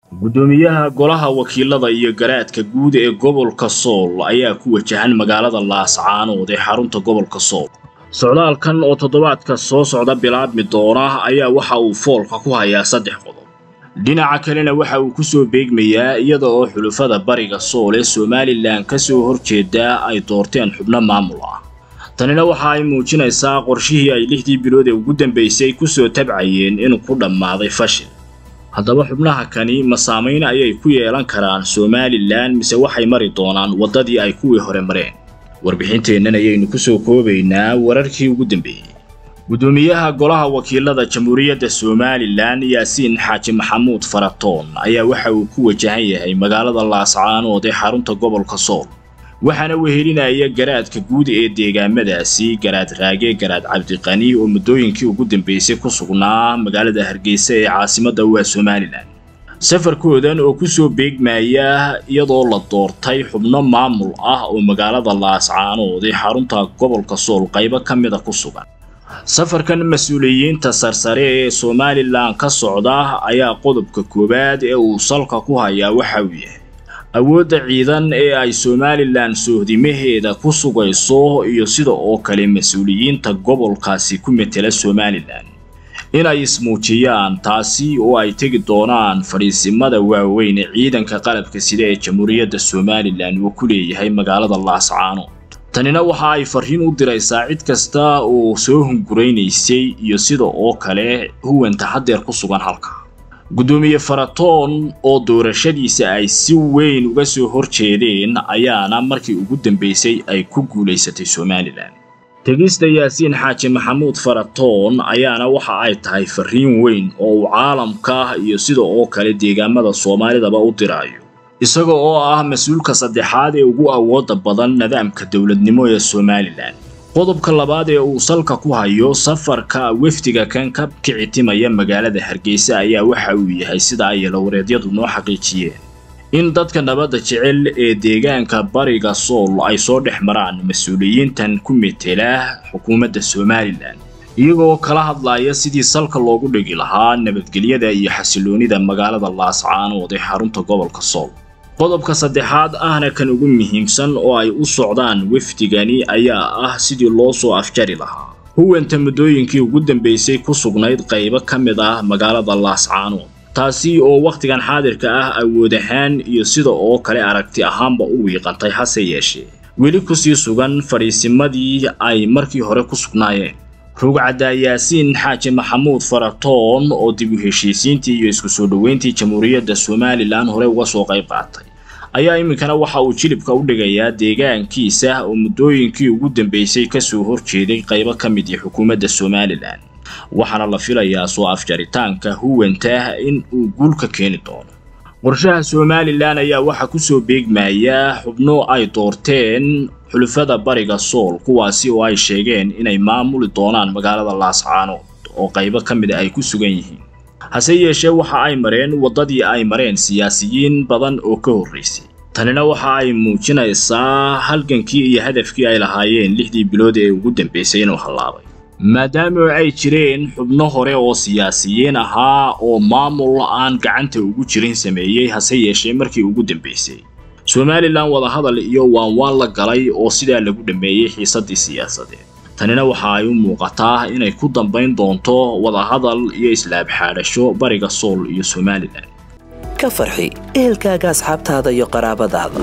guddoomiyaha golaha wakiilada iyo garaadka guud ee gobolka sool ayaa ku wajahan magaalada laascaanood ee xarunta gobolka sool socdaalkan oo toddobaadka soo socda bilaabmi doona ayaa waxa uu foolka ku hayaa saddex qodob dhinaca kalena waxa uu ku soo beegmayaa iyada oo xulufada bariga sool ee somalilan ka soo horjeeda ay doorteen xubno maamul ah tanina waxa ay muujinaysaa qorshihii ay lixdii bilood ee ugu dambaysay ku soo tabcayeen inuu ku dhammaaday fashil haddaba xubnaha kani ma saamayn ayay ku yeelan karaan somalilan mise waxay mari doonaan waddadii ay kuwii hore mareen warbixinteennan ayaynu ku soo koobaynaa wararkii ugu dambeeyey guddoomiyaha golaha wakiilada jamhuuriyadda somalilan yaasiin xaaji maxamuud faratoon ayaa waxa uu ku wajahan yahay magaalada laascaanood ee xarunta gobolka sool waxaana wehelinaya garaadka guud ee deegaamadaasi garaad raage garaad cabdiqani oo muddooyinkii ugu dambaysay ku sugnaa magaalada hargeysa ee caasimadda waa somalilan safarkoodan oo ku soo beegmaya iyadoo la doortay xubno maamul ah oo magaalada laascaanood ee xarunta gobolka sool qaybo ka mida ku sugan safarkan mas-uuliyiinta sarsare ee somalilan ka socda ayaa qodobka koowaad ee uu salka ku hayaa waxa uu yahay awoodda ciidan ee ay somalilan sohdimaheeda ku sugayso iyo sida oo kale mas-uuliyiinta gobolkaasi ku metela somalilan inay ismuujiyaan taasi oo ay tegi doonaan fadhiisimada waaweyn ee ciidanka qalabka sida ee jamhuuriyadda somalilan uu ku leeyahay magaalada laascaanood tanina waxa ay farriin u diraysaa cid kasta oo soo hunguraynaysay iyo sida oo kale huwanta haddeer ku sugan halka guddoomiye faratoon oo doorashadiisa ay si weyn uga soo horjeedeen ayaana markii ugu dambaysay ay ku guulaysatay somalilan tegista yaasiin xaaji maxamuud faratoon ayaana waxa ay tahay farriin weyn oo uu caalamka iyo sida oo kale deegaamada soomaalidaba u diraayo isaga oo ah mas-uulka saddexaad ee ugu awoodda badan nidaamka dowladnimo ee somalilan qodobka labaad ee uu salka ku hayo safarka wefdiga kan ka kicitimaya magaalada hargeysa ayaa waxa uu yahay sida ay yelawareedyadu noo xaqiijiyeen in dadka nabadda jecel ee deegaanka bariga sool ay soo dhex maraan mas-uuliyiintan ku metela xukuumadda somalilan iyagoo kala hadlaya sidii salka loogu dhigi lahaa nabadgelyada iyo xasiloonida magaalada laascaanood ee xarunta gobolka sool qodobka saddexaad ahna kan ugu muhiimsan oo ay u socdaan wefdigani ayaa ah sidii loo soo afjari lahaa huwanta muddooyinkii ugu dambaysay ku sugnayd qaybo ka mid ah magaalada laascaanood taasi oo wakhtigan xaadirka ah awood ahaan iyo sida oo kale aragti ahaanba u wiiqantay hase yeeshee weli kusii sugan fadhiisimadii ay markii hore ku sugnaayeen rugcadda yaasiin xaaji maxamuud faratoon oo dib u heshiisiintii iyo isku soo dhoweyntii jamhuuriyadda somalilan hore uga soo qayb qaatay ayaa iminkana waxa uu jilibka u dhigayaa deegaankiisa oo muddooyinkii ugu dambaysay ka soo horjeeday qaybo ka mid ii xukuumadda somalilan waxaana la filayaa soo afjaritaanka huwanta in uu guul ka keeni doono qorshaha somalilan ayaa waxaa ku soo beegmaya xubno ay doorteen xulufada bariga sool kuwaasi oo ay sheegeen inay maamuli doonaan magaalada laascaanood oo qaybo ka mida ay ku sugan yihiin hase yeeshee waxa ay mareen waddadii ay mareen siyaasiyiin badan oo ka horraysay tanina waxa ay muujinaysaa halgankii iyo hadafkii ay lahaayeen lixdii bilood ee ugu dambaysay inuu hallaabay maadaama ay jireen xubno hore oo siyaasiyiin ahaa oo maamul aan gacanta ugu jirin sameeyey hase yeeshee markii ugu dambaysay somalilan wadahadal iyo waanwaan la galay oo sidaa lagu dhammeeyey xiisaddii siyaasadeed tanina waxa ay u muuqataa inay ku dambayn doonto wadahadal iyo islaab xaadhasho bariga sool iyo somalilan ka farxi ehelkaaga asxaabtaada iyo qaraabadaada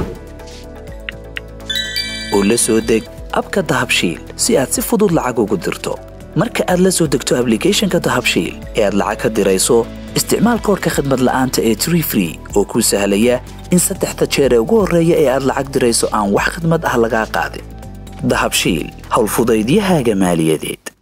oo la soo deg abka dahabshiil si aad si fudud lacag ugu dirto marka aad la soo degto ablicathonka dahabshiil ee aad lacag ka dirayso isticmaal koorka khadmad la'aanta ee tree free oo kuu sahlaya in saddexda jeer ee ugu horreeya ee aad lacag dirayso aan wax khidmad ah lagaa qaadin dahabshiil howlfudaydiyahaaga maaliyadeed